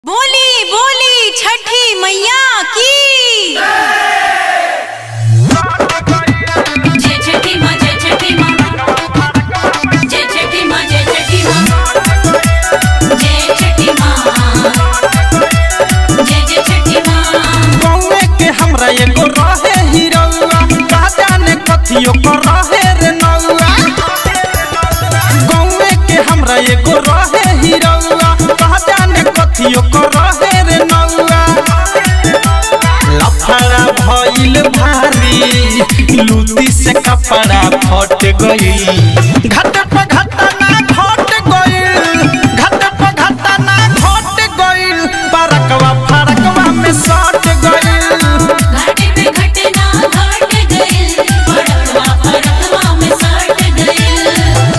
बोली बोली छठी मैया की जय छठी माँ जय छठी माँ जय छठी माँ जय छठी माँ जय छठी माँ जय जय छठी माँ गौवे के हमरा एगो रहे हिरौआ का जाने कथियो कर रहे रे नौआ गौवे के हमरा एगो रहे हिरौआ का जाने कथियो कर रहे रे नौआ लफड़ा भइल भारी लूटी से कपड़ा फट गई घट पे घट ना घट गइल घट पे घट ना घट गइल परकवा फरकवा में सट गइल घाटे पे घटना घट गइल बड़वा फरकवा में सट गइल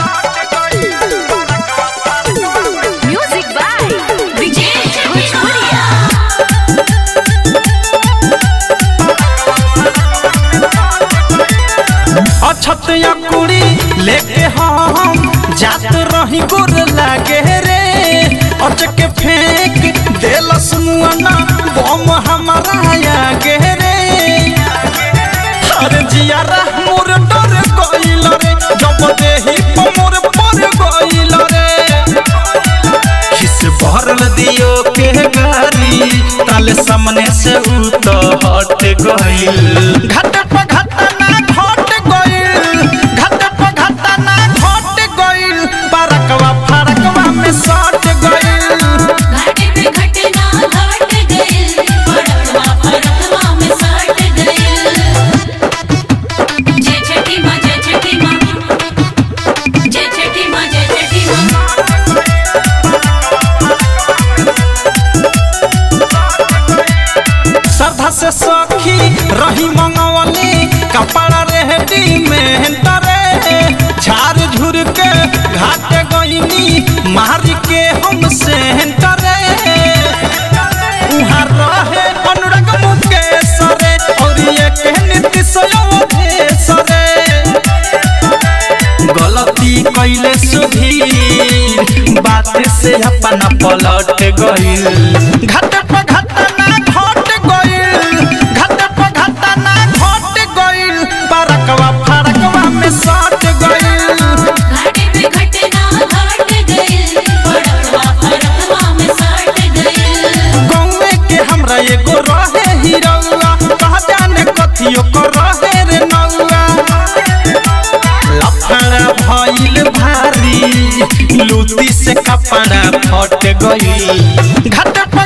म्यूजिक बाय विजय भोजपुरिया अछत या कुड़ी लेके हम जात रही गुर लागे रे अचके फेंक देलस मुआना बम हमारा आगे रे अरे जियारा मोर डर गइल रे जब देही पे मोर पर गइल रे खिस भरल दियो के गारी ताले सामने से उ तो हट गइल घट पे घट ना घट गइल घट पे घट ना घट गइल परकवा फरकवा में सट गइल घाटे पे घटना घट गइल बड़वा फरकवा में सट गइल जय छठी माँ जय छठी माँ जय छठी माँ जय छठी माँ श्रद्धा से सखी रही मंगवली कपड़ा रेहटी में तरे झार झुर के घाट गईनी मारी के हम से तरे उहाँ रहे अनुराग मुकेश रे और ये के नीतीश अवधेश रे गलती कैले सुधीर बात से अपना पलट गइल घट पे घट ना घट गइल घट पे घट ना घट गइल परकवा फरकवा में सट गइल घाटे पे घटना घट गइल बड़वा फरकवा में सट गइल गौवे के हमरा एगो रहे हिरौआ कहा जाने कथियो कर रहे रे नौआ लफड़ा भइल भारी लूटी से कपड़ा फट गई घट पे